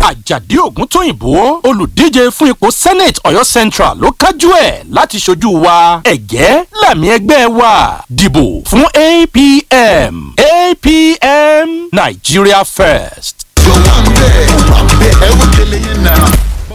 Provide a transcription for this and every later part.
àjàdí ògúntóyìnbó olùdíje fún ipò senate ọ̀yọ́ central ló kájú ẹ̀ láti ṣojú wa ẹ̀gẹ́ làmì ẹgbẹ́ wa dìbò fún apm apm nigeria first. tó wà ń bẹ̀ wà ń bẹ̀ ẹ wọ́n kele yín náà.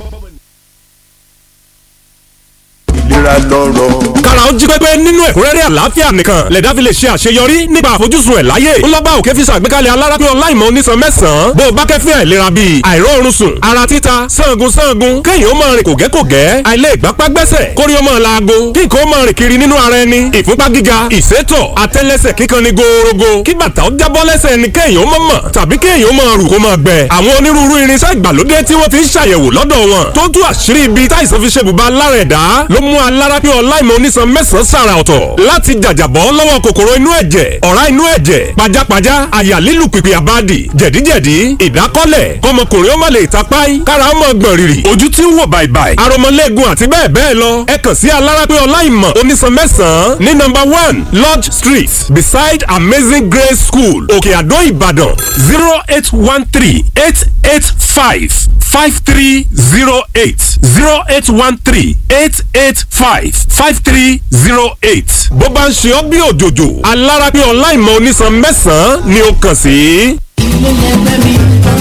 ìlera lọ́rọ̀. kára ó jí pépé nínú ẹ̀kúnrẹ́rẹ́ àlàáfíà nìkan lẹ̀dá fi lè ṣe àṣeyọrí nípa àfojúsùn ẹ̀ láyé ńlọ́ba òkè fi ṣàgbékalẹ̀ alárápín ọláìmọ̀ onísan mẹ́sàn-án bó o bá kẹ́fín àìlera bíi àìróorun sùn ara títa sangun sangun kéèyàn ó máa rìn kògẹ́kògẹ́ àìlè ìgbápá gbẹ́sẹ̀ kórí ó máa laago kí nǹkan ó máa rìn kiri nínú ara ẹni ìfúnpá gíga ìsétọ̀ àtẹ́lẹsẹ̀ kíkan ni gòòrògò kí bàtà ó jábọ́ lẹ́sẹ̀ ni kéèyàn ó máa mọ̀ tàbí kéèyàn ó máa rù kó máa gbẹ àwọn onírúurú irinṣẹ́ ìgbàlódé tí wọ́n ti ń ṣàyẹ̀wò lọ́dọ̀ wọn tó tú àṣírí ibi táìsàn fi ṣe bùbá lára ẹ̀dá ló mú alárápín ọláìmọ̀ onísan mẹ́sàn-án sàrà ọ̀tọ̀ láti jàjàbọ́ lọ́wọ́ kòkòrò inú ẹ̀jẹ̀ ọ̀rá inú ẹ̀jẹ̀ pajápajá àyà lílù pìpì àbádì jẹ̀díjẹ̀dí ìdákọ́lẹ̀ kọmọkùnrin ó má lè tapáì kára ó mọ̀ gbọ̀n rìrì ojú tí ń wò bàìbàì aromọlẹ́gun àti bẹ́ẹ̀ bẹ́ẹ̀ lọ ẹ kàn sí alárápín ọláìmọ̀ onísan mẹ́sàn-án ní number one lodge street beside amazing grace school òkè àdó ìbàdàn zero eight one three eight eight five five three zero eight zero eight one three eight eight five five three zero eight. bó bá ń ṣe ọ́ bí òjòjò alára bí ọ̀la ìmọ̀ onísan mẹ́sàn-án ni ó kàn sí. ilé ẹgbẹ́ mi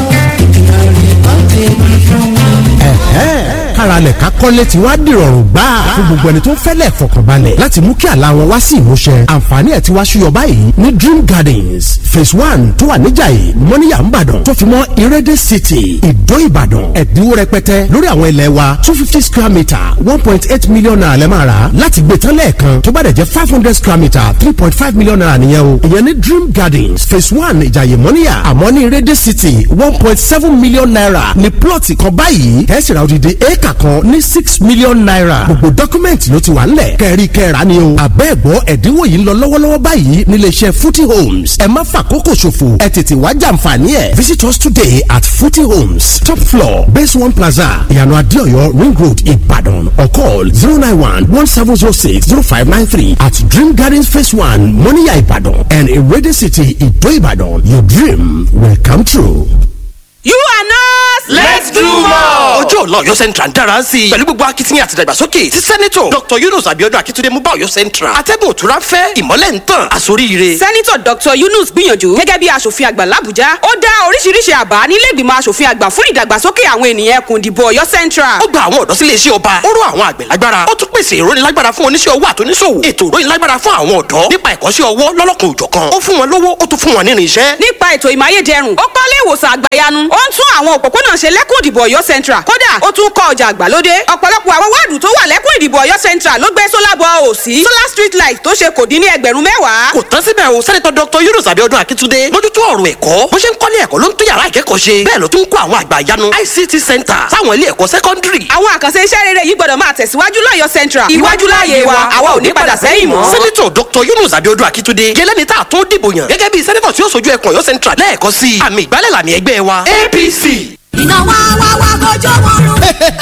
ìrọ̀lẹ́ kan tèmi fún mi. ẹ̀hẹ́n káralẹ̀ ká kọ́lé ti wá dìrọ̀rùn gbà fún gbogbo ẹni tó ń fẹ́lẹ̀ fọkànbalẹ̀ láti mú kí àlá wọn wá sí ìmúṣẹ àǹfààní ẹ̀ ti wá ṣúyọ báyìí ní dream gardens phase one tó wà níjàyè mọ́níyà ńbàdàn tó fi mọ́ ìrẹ́dẹ̀ city ìdó ìbàdàn ẹ̀dínwó rẹpẹtẹ lórí àwọn ilẹ̀ wa two fifty square metre one point eight million naira lẹ́ máa rà láti gbé tán lẹ́ẹ̀kan tó bá dẹ̀ jẹ́ five hundred square metre three point five million naira nìyẹn o ìyẹn ní dream gardens phase one ìjàyè mọ́níyà àmọ́ ní ìrẹ́dẹ̀ city one point seven million naira ní plọ̀tì kan báyìí ẹ̀ sì ra odidi éèkà kan ní six million naira gbogbo dọ́kúmẹ̀ntì ló ti wà ńlẹ̀ kẹ́rí kẹ́ra ni o àbẹ́ẹ̀gbọ́ ẹ̀dínwó yìí ń lọ lọ́wọ́lọ́wọ́ báyìí nílé iṣẹ́ footy homes ẹ má fàkókò ṣòfò ẹ tètè wá jàǹfààní ẹ̀ visit us today at footy homes top floor base one plaza ìyànà adéọyọ ring road ìbàdàn or call zero nine one one seven zero six zero five nine three at dream gardens phase one moniya ìbàdàn and irede city ìdó ìbàdàn your dream will come true. You are not. Let's do more. ọjọ́ ọ̀la ọ̀yọ́ central ń dára sí i pẹ̀lú gbogbo akitiyan àti ìdàgbàsókè tí sẹ́nitọ̀ dr yunus abiodun akitunde mú bá ọ̀yọ́ central atẹ́gùn òtúrá ń fẹ́ ìmọ́lẹ̀ ń tàn àsoríire. sẹ́nitọ̀ dr yunus gbìyànjú gẹ́gẹ́ bí aṣòfin àgbà làbújá ó dá oríṣiríṣi àbá nílé ìgbìmọ̀ aṣòfin àgbà fún ìdàgbàsókè àwọn ènìyàn ẹkùn ìdìbò ọ̀yọ́ central. ó gba àwọn ọ̀dọ́ sílé iṣẹ́ ọba ó rọ àwọn àgbẹ̀ lágbára ó tún pèsè ìrónilágbára fún oníṣẹ́ owó àtúnṣòwò ètò ìrónilágbára fún àwọn ọ̀dọ́ nípa ẹ̀kọ́ṣẹ́ ọwọ́ lọ́lọ́kan òjọ̀kan ó fún wọn lówó ó tún fún wọn nínú iṣẹ́. nípa ètò ìmáyédẹrùn ó kọ́lé ìwòsàn àgbàyanu ó ń tún àwọn òpópónà ṣe lẹ́kùn ìdìbò ọ̀yọ́ central kódà ó tún kọ́ ọjà àgbàlódé ọ̀pọ̀lọpọ̀ àwọn wáàdù tó wà lẹ́kùn ìdìbò ọ̀yọ́ central ló gbé solar ball ò sí solar street light tó ṣe kò dín ní ẹgbẹ̀rún mẹ́wàá. kò tán síbẹ̀ o sẹ́nitọ́ dr yunus abiodun akitunde mójútó ọ̀rọ̀ ẹ̀kọ́ bó ṣe ń kọ́lé ẹ̀kọ́ ló ń tún yàrá ìkẹ́kọ̀ọ́ ṣe bẹ́ẹ̀ ló tún kó àwọn àgbà ìyanu ict center sáwọn ilé ẹ̀kọ́ sẹ́kọ́ndírì. àwọn àkànṣe iṣẹ́ rere yìí gbọ́dọ̀ máa tẹ̀síwájú lọ́yọ̀ central iwájú láàyè wa àwa ò ní padà sẹ́yìn mọ́. sẹ́nitọ̀ dr yunus abiodun akitunde gẹ́lẹ́ni tá a tún dìbò yàn gẹ́gẹ́ bí sẹ́nitọ̀ tí ó sojú ẹkùn ọ̀yọ́ central lẹ́ẹ̀kọ́ sí i àmì ìgbálẹ̀ làmì ẹgbẹ́ wa apc. iná wá wá wá kọjọ́ wọn rún.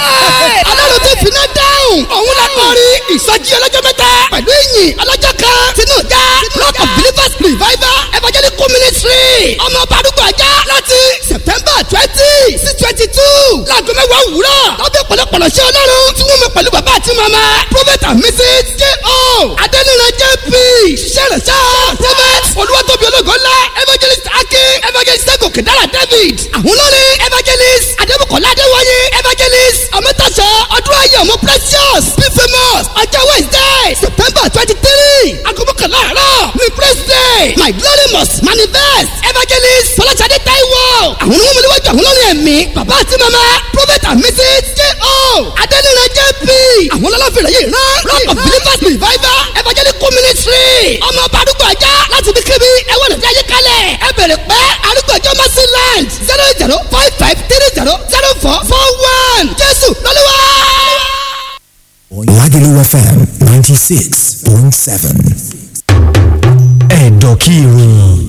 ọlọ́run ti finá dáhùn òun la kọrí ìsọjí ọlọ́jọ́ mẹ́ta pẹ̀lú ìyìn ọlọ́jọ́ kan tinú ìjà rock of believers revival evangelical ministry ọmọ balùwẹ̀ ajá láti september twenty sí twenty two láago mẹ́wàá òwúrọ̀ lọ́bẹ̀ pọ̀lọpọ̀lọ ṣé ọlọ́run tí wọ́n mọ pẹ̀lú bàbá àti màmá prophet and mrs j.o. adẹnira jp ṣẹlẹṣẹ prophet olúwatóbi ológo ńlá evangelist akin evangelist sẹ́gun dára david àwọn olórin evangelist adébùkọ́lá adéwáyé evangelist ọmọtàṣọ ọdún ayé ọmọ precious be famous ọjọ́ wednesday september twenty three agogokanla àárọ̀ ní praise day my glory must manifest evangelist fọláṣadé taiwo àwọn onímọ̀ níwájú àwọn olórin ẹ̀mí bàbá àti mama prophet and mrs j.o. adẹnira jp àwọn ọlọ́fin rẹ̀ yìí rán rock of believers revival evangelical ministry ọmọ bàdúgbò ajá láti bí kébí ẹwọ́n lọ́dún ayé kalẹ̀ ẹ bẹ̀rẹ̀ pẹ́ arúgbó ọjọ́ mercy land zero zero five five three zero zero four four one jésù lọ́lọ́wọ́. Lagelu FM 96.7. Ẹ̀dọ̀kí ìròyìn.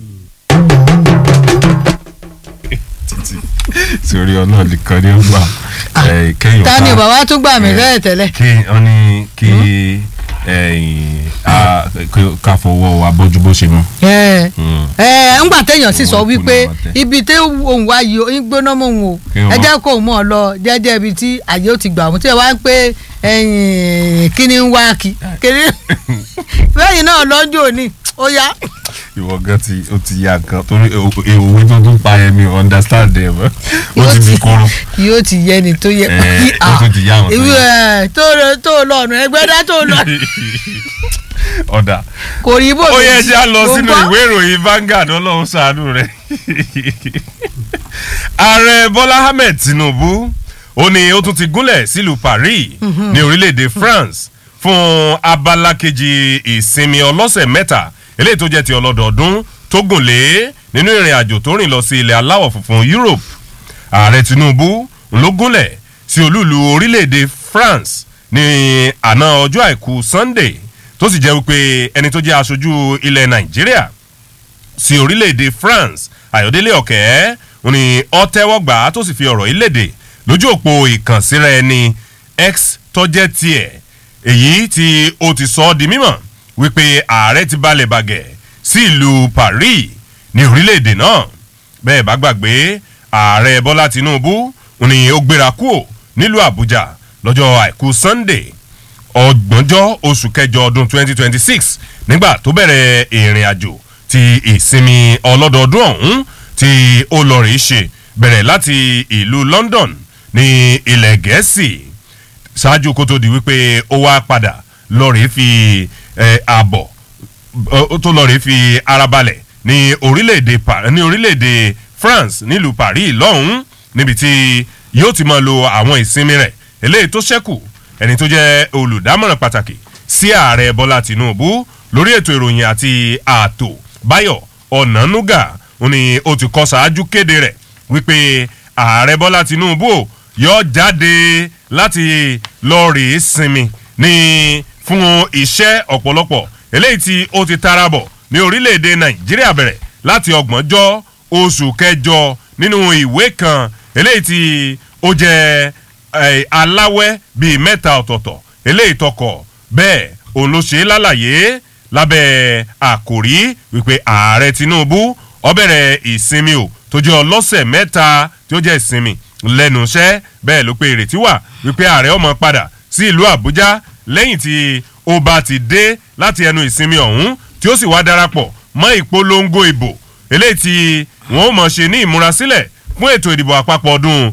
sórí ọlọ́ọ̀lì kan ní ọgbà kẹ́yìn ta ni bàbá tún gbà mí bẹ́ẹ̀ tẹ́lẹ̀. kí wọ́n ní kí ẹ̀yìn Ah, kí- ká fọwọ́ wa bójú bó ṣe mọ́. ẹ Mm. ẹ ńgbà téèyàn sì sọ Owó wípé ìkùnà wa tẹ. ibi tí òun wá yìí ó ń gbóná mọ́ òun o Kí wọ́n ẹ má- jẹ́ kó òun mọ̀ ọ́ lọ jẹ́jẹ́ ibi tí àyè ó ti gbà òun tí ẹ wá ń pé ẹ̀yìn kíní ń wá kí kíní lẹ́yìn náà lọ́jọ́ òní ó yá ìwọ gan ti o ti ya nǹkan torí òwe tó tún pa yẹn mi ò understand ẹ mọ́ ó ti di koro. yóò ti yẹ ni tó yẹ Ẹ, ó tún ti yá àwọn tó ìwé yẹ. ẹ tó lọ- tó lọ́ọ̀nù ẹgbẹ́ dá tó lọ ọ̀dà kò rí bò ó yẹ ṣá lọ Mo sínú gbọ́. ìwé ìròyìn Vanguard ọlọ́run ṣàánú rẹ̀ ààrẹ Bọ́lá Ahmed Tinubu ó ní ó tún ti gúnlẹ̀ sílùú Paris Mhm. ní orílẹ̀-èdè France fún abala kejì ìsinmi ọlọ́sẹ̀ mẹ́ta eléyìí tó jẹ́ ti ọlọ́dọọdún tó gùn lé nínú ìrìn àjò tó rìn lọ sí ilẹ̀ aláwọ̀ funfun Europe ààrẹ Tinubu ló gúnlẹ̀ sí olúùlú orílẹ̀-èdè France ní àná ọjọ́ àìkú Sunday tó sì jẹ́ wípé ẹni tó jẹ́ aṣojú ilẹ̀ Nàìjíríà sí orílẹ̀-èdè France Ayọ̀délé Ọ̀kẹ́ ó ní ó tẹ́wọ́ gbà á tó sì fi ọ̀rọ̀ yìí léde lójú òpó ìkànsíra ẹni X tọ́jẹ́ tiẹ̀ èyí tí ó ti sọ ọ́ di mímọ̀ wípé ààrẹ ti balẹ̀ bàgẹ́ sí ìlú Paris ní orílẹ̀-èdè náà bẹ́ẹ̀ bá gbàgbé ààrẹ Bọ́lá Tinubu ó ní ó gbéra kúò nílùú Àbújá lọ́jọ́ àìkú Sunday ọgbọ̀njọ́ oṣù kẹjọ ọdún 2026 nígbà tó bẹ̀rẹ̀ ìrìn àjò ti ìsinmi ọlọ́dọọdún ọ̀hún tí ó lọ rèé ṣe bẹ̀rẹ̀ láti ìlú London ní ilẹ̀ Gẹ̀ẹ́sì ṣáájú kó tó di wípé ó wá padà lọ rèé fi eh, ààbọ̀ ó tó lọ rèé fi ara balẹ̀ ní orílẹ̀-èdè Pa- ní orílẹ̀-èdè France nílùú Paris lọ́hùn-ún níbi tí yóò ti máa lo àwọn ìsinmi rẹ̀ eléyìí tó ṣẹ́kù ẹni tó jẹ́ olùdámọ̀ràn pàtàkì sí ààrẹ Bọ́lá Tinubu lórí ètò ìròyìn àti ààtò Báyọ̀ Ọ̀nànúgà ó ní ó ti kọ́ ṣáájú kéde rẹ̀ wípé ààrẹ Bọ́lá Tinubu ò yóò jáde láti lọ rèé sinmi ní fún iṣẹ́ ọ̀pọ̀lọpọ̀ eléyìí tí ó ti tara bọ̀ ní orílẹ̀-èdè Nàìjíríà bẹ̀rẹ̀ láti ọgbọ̀njọ́ oṣù kẹjọ nínú ìwé kan eléyìí tí ó jẹ́ eh, aláwẹ́ bíi mẹ́ta ọ̀tọ̀ọ̀tọ̀ eléyìí tọkọ̀ bẹ́ẹ̀ òun ló ṣe é lálàyé lábẹ́ àkòrí wípé ààrẹ Tinubu ó bẹ̀rẹ̀ ìsinmi o tó jẹ́ ọlọ́sẹ̀ mẹ́ta tí ó jẹ́ ìsinmi lẹ́nu iṣẹ́ bẹ́ẹ̀ ló pé ìrètí wà wípé ààrẹ ó máa padà sí ìlú Àbújá lẹ́yìn tí ó bá ti dé láti ẹnu ìsinmi ọ̀hún tí ó sì wá darapọ̀ mọ́ ìpolongo ìbò eléyìí tí wọ́n ó mọ̀ ṣe ní ìmúrasílẹ̀ fún ètò ìdìbò àpapọ̀ ọdún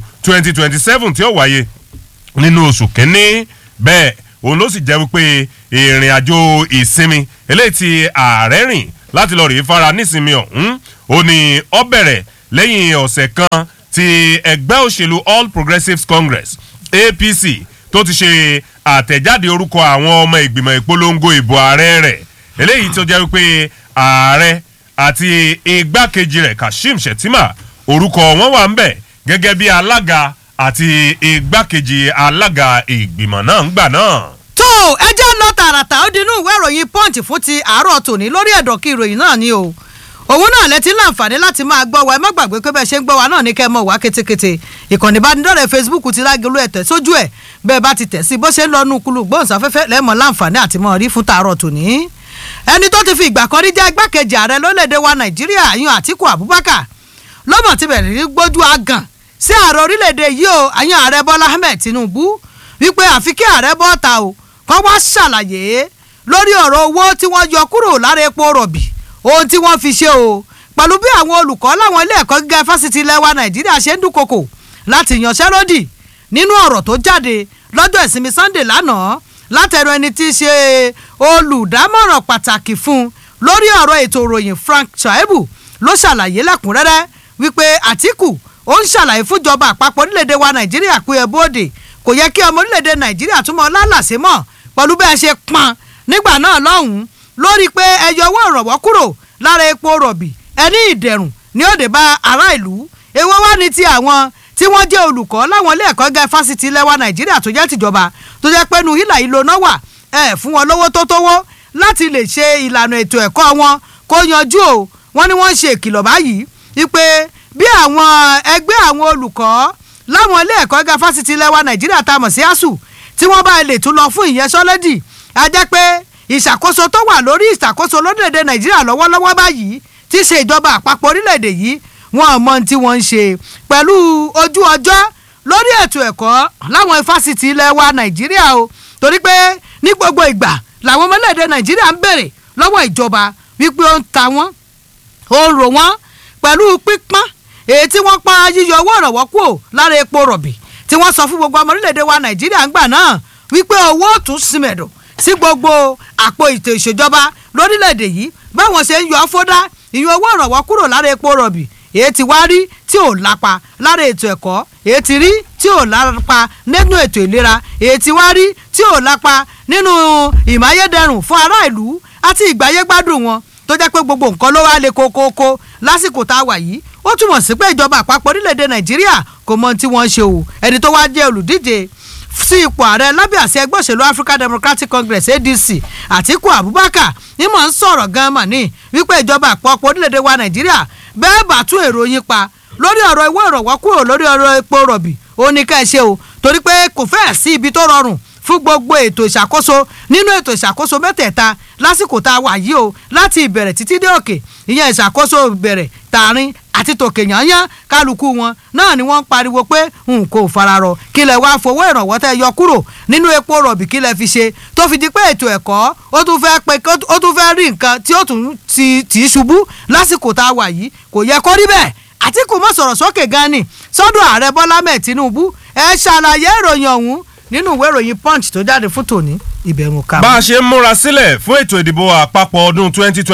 2027 tí ó wáyé nínú oṣù kínní bẹ́ẹ̀ òun ló sì jẹ́ wípé ìrìn àjò ìsinmi eléyìí tí ààrẹ rìn láti lọ rèé fara nísinmi ọ̀hún ó ní ó bẹ̀rẹ̀ lẹ́yìn ọ̀sẹ̀ kan tí ẹgbẹ́ òṣèlú All Progressives Congress APC tó ti ṣe àtẹ̀jáde orúkọ àwọn ọmọ ìgbìmọ̀ ìpolongo ìbò ààrẹ rẹ̀ eléyìí tó jẹ́ wípé ààrẹ àti igbákejì rẹ̀ Kashim Shettima orúkọ wọn wà ń bẹ̀ gẹ́gẹ́ bí alága àti igbákejì alága ìgbìmọ̀ náà ń gbà náà. tó ẹ jẹ́ lọ tààràtà ó dinú ìwé ìròyìn punch fún ti àárọ̀ tòní lórí ẹ̀dọ̀ kí ìròyìn náà ni o òun náà lẹ ti ń láǹfààní láti máa gbọ́ wa ẹ má gbàgbé pé bẹ́ẹ̀ ṣe ń gbọ́ wa náà ní kẹ́ ẹ mọ̀ wá kétékété ìkànnì ìbánidọ́rẹ̀ẹ́ facebook ti lágẹ̀lú ẹ̀tẹ̀ sójú ẹ̀ bẹ́ẹ̀ bá ti tẹ̀ sí bó ṣe ń lọ́nu kulu gbóhùnsáfẹ́fẹ́ lẹ́mọ̀ láǹfààní àti mọ̀ rí fún tààrọ̀ tòní ẹni tó ti fi ìgbà kan rí jẹ́ igbákejì ààrẹ lórílẹ̀‐èdè wa nàìjíríà àyàn àtíkù abubakar lọ́mọ̀ ti bẹ̀rẹ̀ ní gbójú agàn sí ààrẹ orílẹ̀‐èdè yìí o àyàn ààrẹ bọ́lá ahmed tinubu wípé àfi kí ààrẹ bọ́ta o kọ́ wá ṣàlàyé lórí ọ̀rọ̀ owó tí wọ́n yọ kúrò lára epo rọ̀bì ohun tí wọ́n fi ṣe o pẹ̀lú bí àwọn olùkọ́ láwọn ilé ẹ̀kọ́ gíga fásitì ilẹ̀ wa nàìjíríà ṣe ń dúnkokò láti yanṣẹ́lódì nínú ọ̀rọ̀ tó jáde lọ́jọ́ ìsinmi sunday lánàá látẹnu ẹni tí í ṣe olùdámọ̀ràn pàtàkì fún lórí ọ̀rọ̀ ètò ìròyìn frank shaibu ló ṣàlàyé lẹ́kùnrẹ́rẹ́ wípé àtìkù ó ń ṣàlàyé fúnjọba àpapọ̀ orílẹ̀-èdè wa nàìjíríà pé ẹ bóde kò yẹ kí ọmọ orílẹ̀-èdè nàìjíríà túmọ̀ lálàsé mọ́ pẹ̀lú bẹ́ẹ̀ ṣe pọn nígbà náà lọ́hùn-ún lórí pé ẹ yọ owó ìrànwọ́ kúrò lára epo rọ̀bì ẹni ìdẹ̀rùn ní òde bá ará ìlú èwo wá ní ti àwọn tí wọ́n jẹ́ olùkọ́ láwọn ilé ẹ̀kọ́ gẹ́ fásitì ilẹ̀ wa nàìjíríà tó jẹ́ tìjọba tó jẹ́ pé nu hílà ìlò náà wà ẹ̀ fún wọn lówó tó tówó láti lè ṣe ìlànà ètò ẹ̀kọ́ wọn kó yanjú o wọ́n ní wọ́n ń ṣe ìkìlọ̀ báyìí wípé bí àwọn ẹgbẹ́ àwọn olùkọ́ láwọn ilé ẹ̀kọ́ gẹ́ fásitì ilẹ̀ wa nàìjíríà tá a mọ̀ sí asuu tí wọ́n bá lè tún lọ fún ìyẹnsọ́lódì a jẹ́ pé ìṣàkóso tó wà lórí ìṣàkóso lórílẹ̀‐èdè nàìjíríà lọ́wọ́lọ́wọ́ báyìí tí í ṣe ìjọba àpapọ̀ orílẹ̀‐èdè yìí wọn ò mọ ohun tí wọ́n ń ṣe pẹ̀lú ojú ọjọ́ lórí ètò ẹ̀kọ́ láwọn ifásitì ilẹ̀ wa nàìjíríà o torí pé ní gbogbo ìgbà làwọn ọmọ orílẹ̀‐èdè nàìjíríà ń bèrè lọ́wọ́ ìjọba wípé ó ń ta wọ́n ó ń rò wọ́n pẹ̀lú pípọ́n èyí tí wọ́n pa yíyọ owó ìrànwọ́ kúrò lára epo rọ̀bì tí wọ́n sọ fún gbogbo ọmọ orílẹ̀‐èdè wa nàìjíríà ń gbà náà wípé owó tún símẹ̀dọ̀ sí gbogbo àpò ètò ìṣèjọba lórílẹ̀‐èdè yìí báwọn ṣe ń yọ fódà ìyọ owó ìrànwọ́ kúrò lára epo rọ̀bì èyí tí wá rí tí ò lápa lára ètò ẹ̀kọ́ èyí tí rí tí ò lápa nínú ètò ìlera èyí tí wá rí tí ò lápa nínú ìmáyédẹrùn fún ará ìlú àti ìgbáyégbádùn wọn tó jẹ́ pé gbogbo nǹkan ló wá lé kókókó lásìkò tá a wà yìí ó túmọ̀ sí pé ìjọba àpapọ̀ orílẹ̀-èdè nàìjíríà kò mọ ohun tí wọ́n ń ṣe o ẹni tó wá jẹ́ olùdíje sí ipò ààrẹ lábẹ́ àṣẹ ẹgbẹ́ òṣèlú african democratic congress adc àtiku abubakar ní mọ̀ ń sọ̀rọ̀ gan-an mà ní wípé ìjọba àpapọ̀ orílẹ̀-èdè wa nàìjíríà bẹ́ẹ̀ bá tún èrò yín pa lórí ọ̀rọ̀ ìwé ìrànwọ́ kúrò lórí ọ̀rọ̀ epo rọ̀bì ó ní ká ẹ ṣe o torí pé kò fẹ́ẹ̀ sí ibi tó rọrùn fún gbogbo ètò ìṣàkóso nínú ètò ìṣàkóso mẹ́tẹ̀ẹ̀ta lásìkò tá a wà yìí o láti ìbẹ̀rẹ̀ títí dé òkè ìyẹn ìṣàkóso ìbẹ̀rẹ̀ tààrin àti tòkè yányán kálukú wọn náà ni wọ́n ń pariwo pé n kò fararọ kí lẹ wá fowó ìrànwọ́ tẹ́ yọ kúrò nínú epo rọ̀bì kí lẹ fi ṣe tó fi di pé ètò ẹ̀kọ́ ó tún fẹ́ pé ó tún fẹ́ rí nǹkan tí ó tún ti tì í ṣubú lásìkò tá a wà yìí kò yẹ kó rí bẹ́ẹ̀ àtìkù mọ̀ sọ̀rọ̀ sókè gan ni sọ́dọ̀ ààrẹ bọ́lá mẹ́ẹ̀ tinubu ẹ ṣàlàyé ìròyìn ọ̀hún nínú ìwé ìròyìn punch tó jáde fún tòní ìbẹ̀rù ká. bá a ṣe ń múra sílẹ̀ fún ètò ìdìbò àpapọ̀ ọdún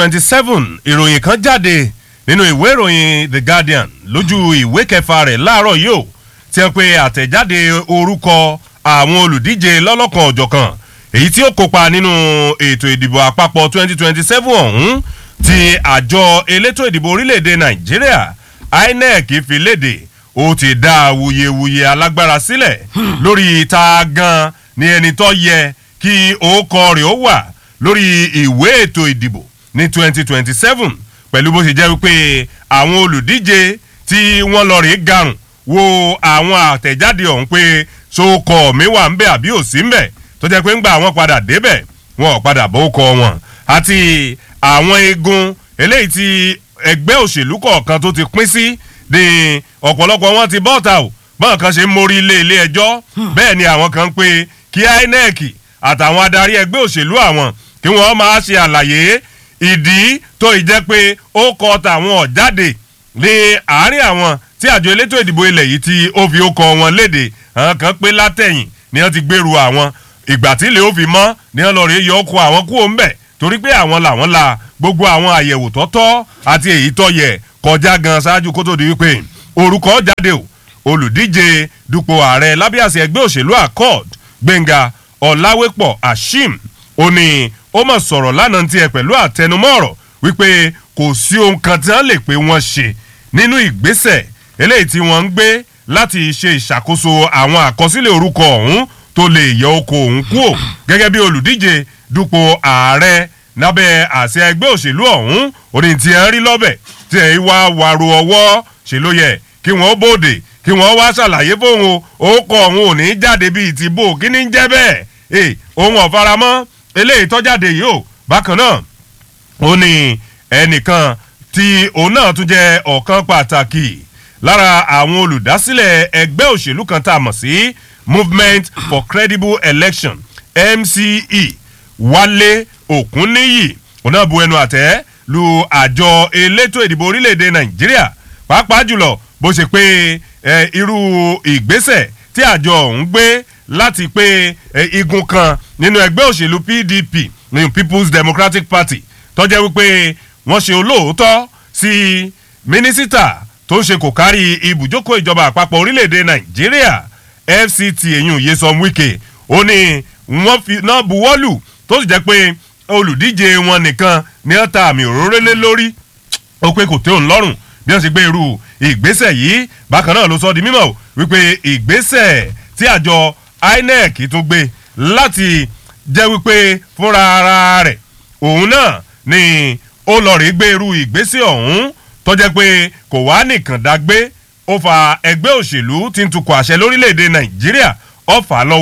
2027 ìròyìn kan jáde nínú ìwé ìròyìn the guardian lójú ìwé kẹfà rẹ̀ láàárọ̀ yìí ó ti hàn pé àtẹ̀jáde orúkọ àwọn olùdíje lọ́lọ́kan ọ̀jọ̀kan èyí tí ó kópa nínú ètò ìdìbò àpapọ̀ 2027 ọ̀hún ti àjọ elétò ìdìbò orílẹ̀-èdè nàìjíríà inec fi léde ó ti dá awuyewuye alágbára sílẹ̀ lórí ta gan ni ẹni tó yẹ kí òókọ rẹ̀ ó wà lórí ìwé ètò ìdìbò ní 2027 pẹ̀lú bó ṣe jẹ́ wípé àwọn olùdíje tí wọ́n lọ rèé garùn wo àwọn àtẹ̀jáde ọ̀hún pé sókọ̀ mi wà ń bẹ̀ àbí ò sí ń bẹ̀ tó jẹ́ pé ńgbà wọn padà débẹ̀ wọn ò padà bó kọ wọn àti àwọn eegun eléyìí tí ẹgbẹ́ òṣèlú kọ̀ọ̀kan tó ti pín sí ní ọ̀pọ̀lọpọ̀ wọn ti bọ́ọ̀ta o bọ́ọ̀ kan ṣe ń mórí ilé ilé ẹjọ́ bẹ́ẹ̀ ni àwọn kan ń pé kí inec àtàwọn adarí ẹgbẹ́ òṣèlú àwọn kí wọ́n máa ṣe àlàyé ìdí tó ì jẹ́ pé ó kọ tàwọn ọ̀jáde ní àárín àwọn tí àjọ elétò ìdìbò ilẹ̀ yìí tí ó fi ó kọ wọn léde àwọn kan pé látẹ̀yìn ni wọ́n ti gbèrú àwọn ìgbà tí ilé ó fi mọ́ ni wọ́n lọ rí yọ ọkọ̀ àwọn kúrò ń bẹ̀ torí pé àwọn làwọn la gbogbo àwọn àyẹ̀wò tọ́tọ́ àti èyí tó yẹ kọjá gan ṣáájú kó tó di wípé orúkọ jáde o olùdíje dupò ààrẹ lábíàsí ẹgbẹ́ òṣèlú accord gbẹ̀ngà ọ̀làwépọ̀ ashim ó ní ó mọ̀ sọ̀rọ̀ lánàá tiẹ̀ pẹ̀lú àtẹnumọ́ ọ̀rọ̀ wípé kò sí ohun kan tí wọ́n lè pé wọ́n ṣe nínú ìgbésẹ̀ eléyìí tí wọ́n ń gbé láti ṣe ìṣàkóso àwọn àkọsílẹ̀ orúkọ ọ̀hún tó lè yọ oko òun kúò gẹ́gẹ́ bí olùdíje dupò ààrẹ lábẹ́ àṣẹ ẹgbẹ́ òṣèlú ọ̀hún orí tí ẹ ń rí lọ́bẹ̀ tí ẹ wá wàrò ọwọ́ ṣe ló yẹ kí wọ́n bòde kí wọ́n wá ṣàlàyé fóun o orúkọ ọ̀hún ò ní jáde bíi ti bò kí ní jẹ́ bẹ́ẹ̀ ẹ òun ọ̀faramọ́ eléyìí tọ́jáde yìí o bákan náà ó ní ẹnìkan tí òun náà tún jẹ́ ọ̀kan pàtàkì lára àwọn olùdásílẹ̀ ẹgbẹ́ òṣèlú kan tá a mọ̀ sí movement for credible election mce wálé òkúnníyì òun náà bu ẹnu àtẹ́ lu àjọ elétò ìdìbò orílẹ̀-èdè nàìjíríà pàápàá jùlọ bó ṣe pé irú ìgbésẹ̀ tí àjọ ọ̀hún gbé láti pé igun kan nínú ẹgbẹ́ òṣèlú pdp ní people's democratic party tọ́jẹ́ wípé wọ́n ṣe olóòótọ́ sí mínísítà tó ń ṣe kò kárí ibùjókòó ìjọba àpapọ̀ orílẹ̀-èdè nàìjíríà fct eyín yesom wike ó ní wọ́n fi náà buwọ́lù tó sì jẹ́ pé olùdíje wọn nìkan ní wọ́n ta àmì òróró lé lórí ó pé kò tẹ́ òun lọ́rùn bí wọ́n ṣe gbé irú ìgbésẹ̀ yìí bákan náà ló sọ di mímọ̀ wípé ìgbésẹ̀ tí àjọ inec tún gbé láti jẹ́ wípé fúnra ara rẹ̀ òun náà ni ó lọ rí gbé irú ìgbésẹ̀ ọ̀hún tó jẹ́ pé kò wá nìkan dágbé ó fa ẹgbẹ́ òṣèlú tí ń tukọ̀ àṣẹ lórílẹ̀‐èdè nàìjíríà ó fà á lọ́wọ́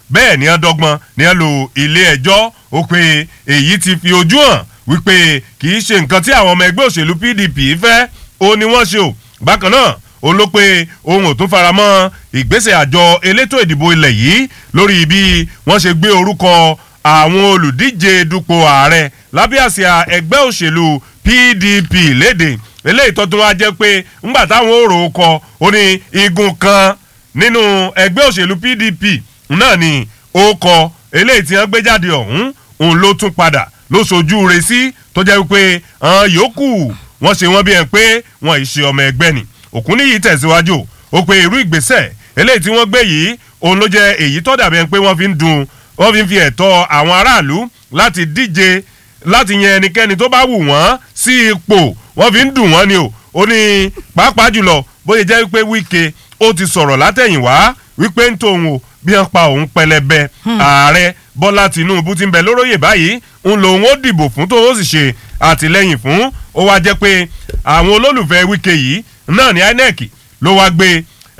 bẹ́ẹ̀ ni wọ́n dọ́gbọ́n ni wọ́n lo ilé ẹjọ́ ó pé èyí ti fi ojú hàn wípé kì í ṣe nǹkan tí àwọn ọmọ ẹgbẹ́ òṣèlú pdp fẹ́ ó ní wọ́n ṣe o bákan náà òun ló pé òun ò tún fara mọ́ ìgbésẹ̀ àjọ elétò ìdìbò ilẹ̀ yìí lórí bí wọ́n ṣe gbé orúkọ àwọn olùdíje dupò ààrẹ lábẹ́ àsíá ẹgbẹ́ òṣèlú pdp léde eléyìí tó tún wá jẹ́ pé ńgbà táwọn ò rò ó kọ ó ní igun kan nínú ẹgbẹ́ òṣèlú pdp náà ni ó kọ eléyìí tí wọ́n gbé jáde ọ̀hún òun ló tún padà ló sojú re sí tó jẹ́ wípé àwọn yòókù wọ́n ṣe wọ́n bí ẹ̀ pé wọ́n ì ṣe ọmọ ẹgbẹ́ ni òkúnníyì tẹ̀síwájú ó pe irú ìgbésẹ̀ eléyìí tí wọ́n gbé yìí òun ló jẹ́ èyí tó dàbí ẹ̀ pé wọ́n fi ń dun wọ́n fi ń fi ẹ̀tọ́ àwọn aráàlú láti díje láti yan ẹnikẹ́ni tó bá wù wọ́n sí ipò wọ́n fi ń dùn wọ́n ni o ó ní pàápàá jùlọ bóyá jẹ́ wípé wíkẹ́ ó ti sọ̀rọ̀ látẹ̀yìnwá wípé ń tòun o bí wọ́n pa òun pẹlẹbẹ ààrẹ bọ́lá tìǹbù ti ń bẹ lóróyè báyìí ń lòun ó dìbò fún tó ó sì ṣe àtìlẹyìn fún ó wá jẹ́ pé àwọn olólùfẹ́ wíkẹ́ yìí náà ní inec ló wá gbé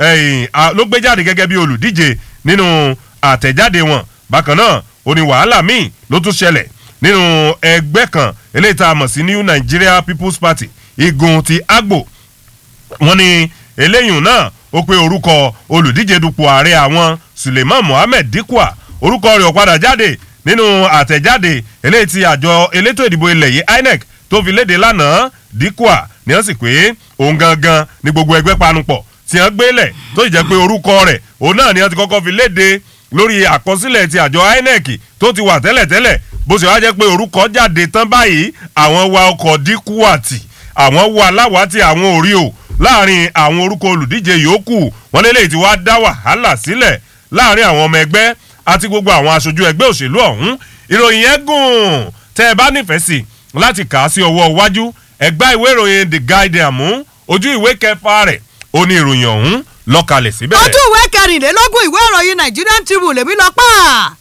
ló gbé jáde gẹ́gẹ́ bí olùdíje nínú àtẹ̀jáde wọn bákan náà ó ní wàhálà míì ló tún ṣẹlẹ̀ nínú ẹgbẹ́ kan eléyìí tá a mọ̀ sí new nigeria people's party igun ti agbo wọn ni eléyìí náà ó pe orúkọ olùdíje dupò ààrẹ àwọn suleiman mohammed dikwa orúkọ rẹ̀ ò padà jáde nínú àtẹ̀jáde eléyìí tí àjọ elétò ìdìbò ilẹ̀ yìí inec tó fi léde lánàá dikwa ni wọ́n sì pé òun gangan ni gbogbo ẹgbẹ́ panupọ̀ tí wọ́n gbélẹ̀ tó sì jẹ́ pé orúkọ rẹ̀ òun náà ni wọ́n ti kọ́kọ́ fi léde lórí àkọsílẹ̀ ti àjọ inec tó ti wà tẹ́lẹ̀tẹ́lẹ̀ bó ṣe wá jẹ́ pé orúkọ jáde tán báyìí àwọn wa ọkọ̀ dikuwati àwọn wa aláwàtí àwọn òrí o láàrin àwọn orúkọ olùdíje yòókù wọn lélẹ́yìí tí wàá dá wàhálà sílẹ̀ láàrin àwọn ọmọ ẹgbẹ́ àti gbogbo àwọn aṣojú ẹgbẹ́ òṣèlú ọ̀hún ìròyìn yẹn gùn tẹ́ ẹ bá nífẹ̀ẹ́ sí láti kà á sí ọwọ́ iwájú ẹgbẹ́ ìwé ìròyìn the guardian mú ojú ìwé kẹfà rẹ̀ ó ní ìròyìn ọ̀hún lọ́kalẹ̀ síbẹ̀. ojú ìwé kẹrìnlélógún ìwé ìròyìn nigerian tribune lèmi lọ pa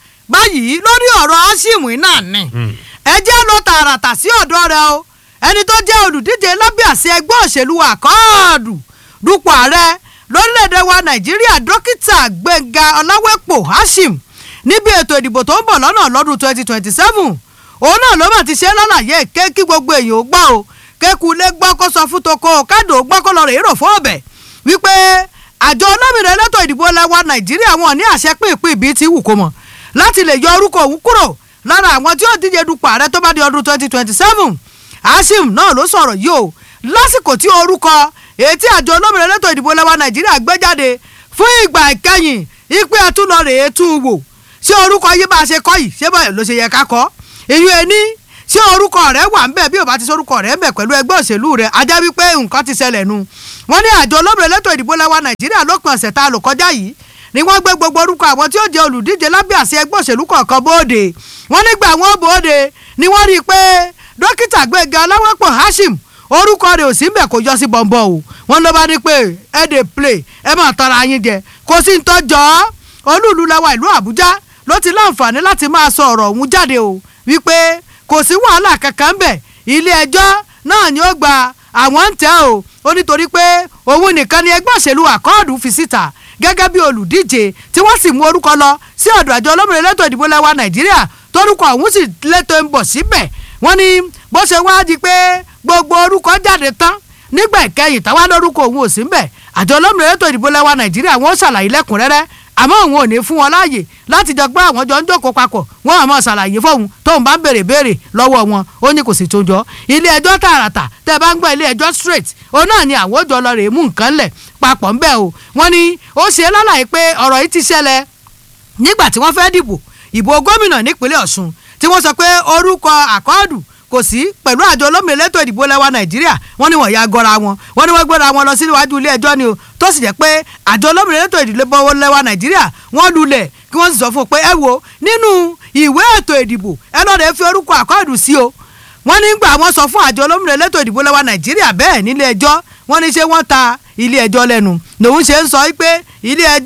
báyìí lórí ọ̀rọ̀ asimu náà ni ẹ jẹ́ lọ tààràtà sí ọ̀dọ́ rẹ o ẹni tó jẹ́ olùdíje lábẹ́ àṣẹ ẹgbẹ́ òṣèlú àkọọ́dù dupò ààrẹ lórílẹ̀‐èdè wa nàìjíríà dókítà gbẹ̀ngà ọláwẹ́pọ̀ hashim níbi ètò ìdìbò tó ń bọ̀ lọ́nà lọ́dún twenty twenty seven òun náà ló mà ti ṣe lálàyé ké kí gbogbo èèyàn ó gbọ́ o kékulé gbọ́ kó sọ fún toko kádò gbọ́ kó lọ rè é rò fún ọ̀bẹ wípé àjọ olómìnira elétò ìdìbò lẹwa nàìjíríà wọn ní àṣẹ pínpín bíi ti wù kó mọ̀ láti lè yọ orúkọ òun kúrò lára àwọn tí ó díje dupò ààrẹ tó bá di ọdún twenty twenty seven hashim náà ló sọ̀rọ̀ yìí o lásìkò tí orúkọ èyí tí àjọ olómìnira elétò ìdìbò lẹwa nàìjíríà gbé jáde fún ìgbà ìkẹyìn ìpè àtúnlọ rèé tún wò ṣé orúkọ yìí bá a ṣe kọ́ yìí ṣé báyìí ló ṣe yẹ ká kọ́ ìyún ẹni ṣé orúkọ rẹ wà ń bẹ bí o bá ti sọ orúkọ rẹ ń bẹ pẹ̀lú ẹgbẹ́ òṣèlú rẹ ajá wípé nǹkan ti ṣẹlẹ̀ nu wọ́n ní àjọ olómìnira elétò ìdìbò lẹwa nàìjíríà lópin ọ̀sẹ̀ tá a lò kọjá yìí ni wọ́n gbé gbogbo orúkọ àwọn tí ó jẹ́ olùdíje lábẹ́ àṣẹ ẹgbẹ́ òṣèlú kọ̀ọ̀kan bóde wọ́n nígbà wọn bóde ni wọ́n rí i pé dókítà gbẹ̀gà ọláwọ́pọ̀ hashim orúkọ rẹ̀ ò sí mbẹ̀ kó yọ sí bọ̀m̀bọ̀ o wọ́n ló bá ní pé ẹ dè play ẹ máa tara yín jẹ kò sí ń tọ́jọ́ olúùlú lẹ́wà ìlú àbújá ló ti láǹfààní láti máa sọ ọ̀rọ̀ ọ̀hún jáde o wípé kò sí wàhálà kankan bẹ̀ ilé ẹjọ́ náà ni ó gba àwọn ń tẹ́ o ó nítorí pé òun nìkan ni ẹgbẹ́ òṣèlú àkọọ́dù fi síta gẹ́gẹ́ bí olùdíje tí wọ́n sì mú orúkọ lọ sí ọ̀dọ̀ àjọ olómìnira elétò ìdìbò lẹ́wà nàìjíríà torúkọ ọ̀hún sì lẹ́tọ̀ ń bọ̀ síbẹ̀ wọ́n ní bó ṣe wá di pé gbogbo orúkọ jáde tán nígbà ìkẹyìn táwa lórúkọ òun ò sí mbẹ̀ àjọ olómìnira elétò ìdìbò lẹ́wà nàìjíríà wọ́n ṣàlàyé lẹ́kùnrẹ́rẹ́ àmọ́ òun ò ní fún wọn láàyè láti jọ gbọ́ àwọn jọ ń jókòó papọ̀ wọ́n àmọ́ ṣàlàyé fóun tóun bá ń béèrè béèrè lọ́wọ́ wọn ó ní kò sì tó jọ ilé ẹjọ́ tààràtà tẹ́ bá ń gbọ́ ilé ẹjọ́ straight òun náà ni àwọn òjò lọ rè é mú nǹkan lẹ̀ papọ̀ ńbẹ́ o wọ́n ní ó ṣe lálàyé pé ọ̀rọ̀ yìí ti ṣẹlẹ̀ nígbà tí wọ́n fẹ́ dìbò ìbò gómìnà nípínlẹ̀ ọ̀ṣun tí wọ́n sọ pé orúkọ àkọọ́dù kò sí pẹ̀lú àjọ olómìnira elétò ìdìbò lẹ́wà nàìjíríà wọ́n ní wọ́n ya gọ́ra wọn wọ́n ní wọ́n gbéra wọn lọ síwájú ilé ẹjọ́ ni o tó sì jẹ́ pé àjọ olómìnira elétò ìdìbò lẹ́wà nàìjíríà wọ́n lulẹ̀ kí wọ́n sì sọ fún un pé ẹ wo nínú ìwé ètò ìdìbò ẹ lọ́ọ́ rẹ̀ fi orúkọ àkọọ́dù sí o wọ́n nígbà wọ́n sọ fún àjọ olómìnira elétò ìdìbò lẹ́wà nàìjíríà bẹ́ẹ̀ nílé ẹjọ́ wọ́n ní ṣé wọ́n ta ilé ẹjọ́ lẹ́nu lòun ṣe ń sọ pé ilé ẹjọ́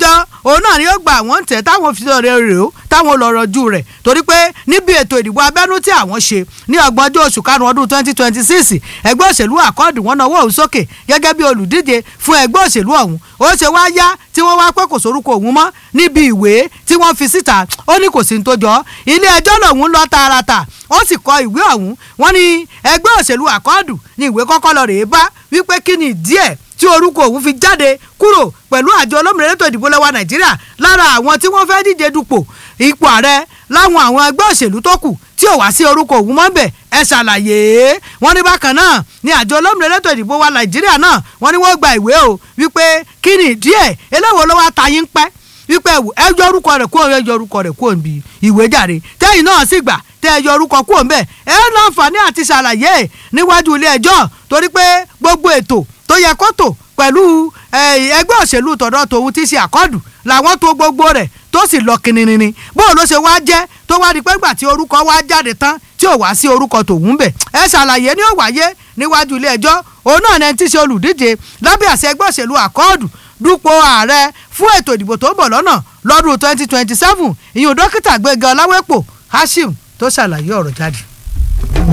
òun náà ni ó gba àwọn tẹ̀ táwọn fi rẹ̀ rè ó táwọn lọ rọjú rẹ̀ torí pé níbi ètò ìdìbò abẹ́nú tí àwọn ṣe ní ọgbọ̀njọ́ oṣù karùn-ún ọdún twenty twenty six ẹgbẹ́ òṣèlú àkọọ́dù wọn náwó òun sókè gẹ́gẹ́ bí olùdíje fún ẹgbẹ́ òṣèlú ọ̀hún ó ṣe wá yá tí wọ́n wá pé kò sórúkọ òun mọ́ níbi ìwé tí wọ́n fi síta ó ní kò sí ní tó jọ ilé ẹjọ́ lòun lọ tààràtà ó sì kọ ìwé ọ̀hún wọ́n ní ẹgbẹ́ òṣèlú àkọọ́dù ní ìwé kọ́kọ́ lọ rèé bá wípé kí ni díẹ̀ tí orúkọ òun fi jáde kúrò pẹ̀lú àjọ olómìnira ètò ìdìbò lẹ́wà nàìjíríà lára àwọn tí wọ́n fẹ́ díje dupò ipò ààrẹ láwọn àwọn ẹgbẹ́ òṣèlú tó kù tí ò wá sí orúkọ òun mọ́ bẹ̀ ẹ ṣàlàyé wọ́n ní bákan náà ní àjọ olómìnira ètò ìdìbò wa nàìjíríà náà wọ́n ní wọ́n gba ìwé o wípé kí ni díẹ̀ eléwo ló wá ta yín pẹ́ wípé ẹ yọ orúkọ rẹ̀ kúrò ẹ yọ orúkọ rẹ̀ kúrò níbi ìwé jàre tẹ́yìn náà sì gbà tẹ́ ẹ yọ orúkọ kúrò ńbẹ̀ ẹ láǹfààní àti ṣàlàyé níwájú ilé ẹjọ́ torí pé gbogbo ètò tó yẹ kó tò pẹ̀lú ẹgbẹ́ òṣèlú tọ̀dọ̀ tòun ti ṣe àkọ́dù làwọn tó gbogbo rẹ̀ tó sì lọ kìnìnìnì bóun ló ṣe wá jẹ́ tó wá di pé gbà tí orúkọ wá jáde tán tí ò wá sí orúkọ tòun bẹ̀ ẹ ṣàlàyé ní ó wáyé níwájú ilé ẹjọ́ òun náà ní ẹni tí ṣe olùdíje lábẹ́ àṣẹ ẹgbẹ́ òṣèlú àkọ́ọ̀dù dúpọ̀ ààrẹ fún ètò ìdìbò tó ń bọ̀ lọ́nà lọ́dún twenty twenty seven ìyún dókítà gbẹ̀gàn ọláwẹ́pọ̀ hashim tó ṣàlàyé ọ̀rọ̀ jáde.